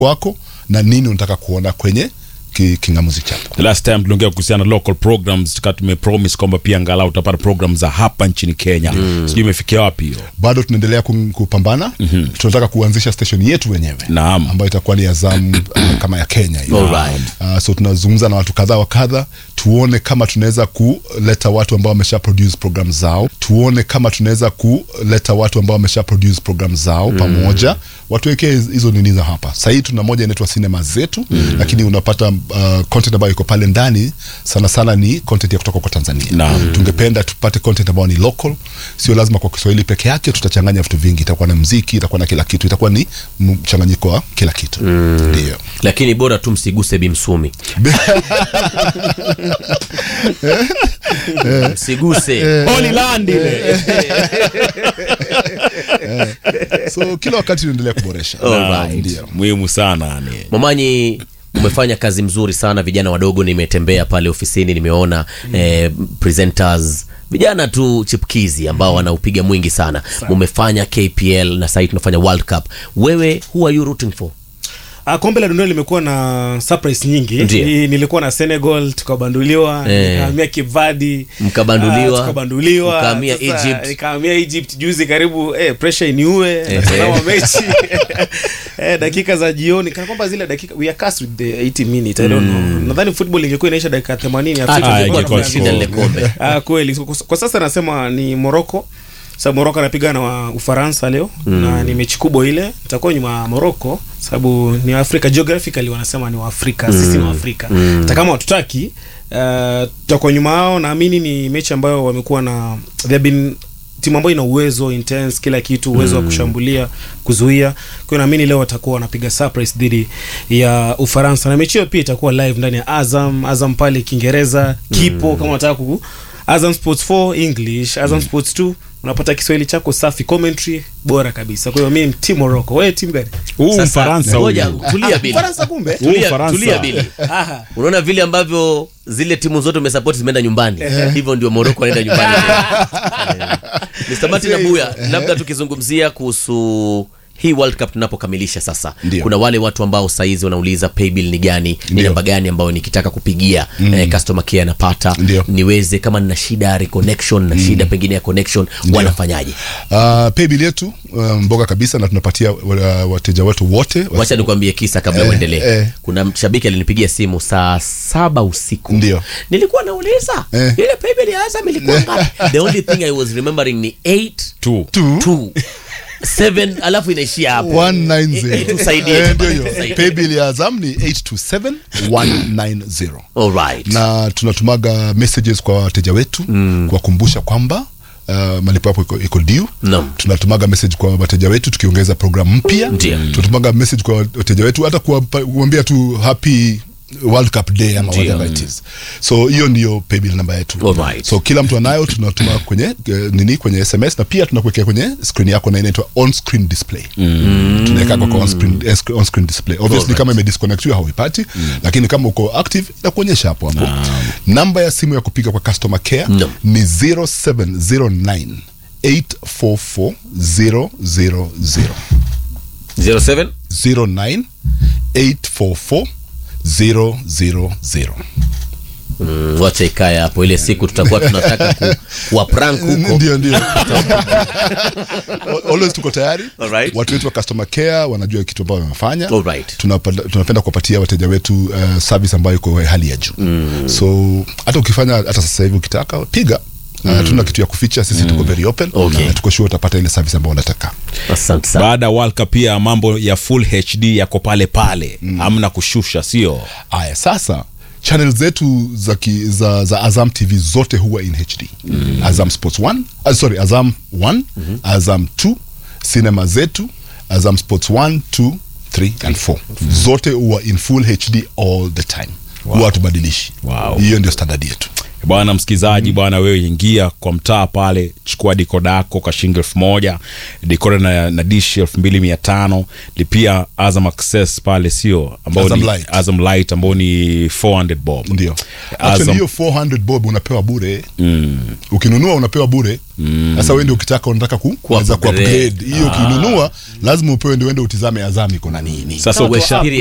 wako na nini unataka kuona kwenye ki, kingamuzi chako The last time tuliongea kuhusiana na local programs tukaa tumepromise kwamba pia angalau utapata program za hapa nchini Kenya mm. sijui imefikia wapi hiyo bado tunaendelea kum- kupambana mm-hmm. tunataka kuanzisha station yetu wenyewe Naam. ambayo itakuwa ni Azam uh, kama ya Kenya hiyo. Alright. Uh, so tunazungumza na watu kadha wa kadha tuone kama tunaweza kuleta watu ambao wamesha produce program zao tuone kama tunaweza kuleta watu ambao wamesha produce program zao mm. pamoja watuwekee hiz- hizo nini za hapa sahii tuna moja inaitwa sinema zetu mm. lakini unapata uh, content ambayo iko pale ndani sana sana ni content ya kutoka kwa Tanzania Naam. tungependa tupate content ambayo ni local sio lazima kwa Kiswahili peke yake tutachanganya vitu vingi itakuwa na mziki itakuwa na kila kitu itakuwa ni mchanganyiko wa kila kitu ndio lakini bora tu msiguse bimsumi msiguse Holy Land ile so kila wakati tunaendelea kuboresha Alright. ndio muhimu sana yani Momanyi, umefanya kazi mzuri sana. Vijana wadogo nimetembea pale ofisini, nimeona eh, presenters vijana tu chipkizi ambao wanaupiga mwingi sana. Mumefanya KPL na sahii tunafanya World Cup. Wewe who are you rooting for? Ah, kombe la dunia limekuwa na surprise nyingi. Ndiyo. Ni- Nilikuwa na Senegal tukabanduliwa, Eh. nikahamia Cape Verde, Mkabanduliwa, ah, tukabanduliwa, mkahamia Sasa, Egypt. nikahamia Egypt juzi karibu eh, pressure iniue natazama mechi eh, dakika za jioni kana kwamba zile dakika we are cast with the 80 minute I don't know. Nadhani football ingekuwa inaisha dakika 80 Afrika Ah, ingekuwa ingekuwa tumeambiwa. shinda lile kombe. Ah, kweli kwa, kwa sasa nasema ni Morocco sababu Morocco anapiga na wa Ufaransa leo na ni mechi kubwa ile itakuwa nyuma ya Morocco sababu ni Afrika geographically wanasema ni Waafrika sisi ni Waafrika hata kama watutaki uh, tutakuwa nyuma yao naamini ni mechi ambayo wamekuwa na they have been timu ambayo ina uwezo intense kila kitu uwezo wa kushambulia kuzuia kwa hiyo naamini leo watakuwa wanapiga surprise dhidi ya Ufaransa na mechi hiyo pia itakuwa live ndani ya Azam Azam pale Kiingereza kipo kama unataka ku Azam Sports 4 English Azam Sports 2 unapata Kiswahili chako safi commentary bora kabisa kwa hiyo mimi team Morocco wewe timu gani huu Sasa, Mfaransa ngoja, huyu tulia Bili. Ufaransa kumbe Huu Tulia, Ufaransa. tulia Bili. Aha. Unaona vile ambavyo zile timu zote umesapoti zimeenda nyumbani, hivyo ndio Morocco anaenda nyumbani. Eh. Mr. Martin Abuya, labda tukizungumzia kuhusu hii World Cup tunapokamilisha sasa, Ndio. kuna wale watu ambao saizi wanauliza paybill ni gani, ni Ndio. namba gani ambayo nikitaka kupigia eh, customer care anapata Ndio. niweze kama nina shida ya reconnection na shida pengine ya connection wanafanyaje? uh, paybill yetu uh, mboga kabisa na tunapatia uh, wateja wetu wote Wacha nikwambie kisa kabla Eh, uendelee. eh. Kuna mshabiki alinipigia simu saa saba usiku, Ndio. nilikuwa nauliza Eh. ile paybill ya Azam ilikuwa ngapi? The only thing I was remembering ni 8 tu Two. 2 7 alafu inaishia hapo. 190 Eh, tusaidie Eh, tu ndio bana, hiyo tusaidie. paybill ya Azam ni 827190 All right. na tunatumaga messages kwa wateja wetu mm. kuwakumbusha kwamba Uh, malipo yapo iko, iko due Naam. tunatumaga message kwa wateja wetu tukiongeza program mpya Ndio. tunatumaga message kwa wateja wetu hata kuwapa- kuambia tu happy World Cup day ama Ndio. whatever it is so hiyo ndio paybill namba yetu Alright. so kila mtu anayo tunatuma kwenye eh, nini kwenye sms na pia tunakuwekea kwenye screen yako na inaitwa on screen display mm. tunaweka kwa on screen, eh, on screen display obviously Alright. kama imedisconnectiwa hauipati lakini kama uko active itakuonyesha hapo hapo namba ya simu ya kupiga kwa customer care No. ni 0709 844 000 07 09 844 000 mm, wacha ikae hapo, ile siku tutakuwa tunataka ku, kuwa prank huko. ndio ndio always tuko tayari Alright. watu wetu wa customer care wanajua kitu ambayo wanafanya Alright. Tunapenda- tunapenda kuwapatia wateja wetu uh, service ambayo iko hali ya juu mm. so hata ukifanya hata sasa hivi ukitaka piga mm. tuna kitu ya kuficha sisi tuko very open Okay. na tuko sure utapata ile service ambayo unataka Asante sana. baada ya World Cup pia mambo ya full HD yako pale pale hamna kushusha sio aya sasa channel zetu za, ki, za, za azam tv zote huwa in hd mm. azam sports 1 uh, sorry azam 1 mm-hmm. azam 2 cinema zetu azam sports 1 2 3 and 4 zote huwa in full hd all the time huwa hatubadilishi Wow. hiyo ndio standard yetu bwana msikilizaji bwana wewe ingia kwa mtaa pale chukua dikoda yako kwa shilingi elfu moja dikoda na, na dishi elfu mbili mia tano lipia azam access pale sio ambao Azam ni Lite. azam light ambao ni 400 bob ndio Azam- actually hiyo 400 bob unapewa bure ukinunua unapewa bure sasa wewe ndio ukitaka unataka ku, kuweza upgrade. kuupgrade hiyo ukinunua lazima upewe ndio uende utizame azam iko na nini sasa Kama ukisha tu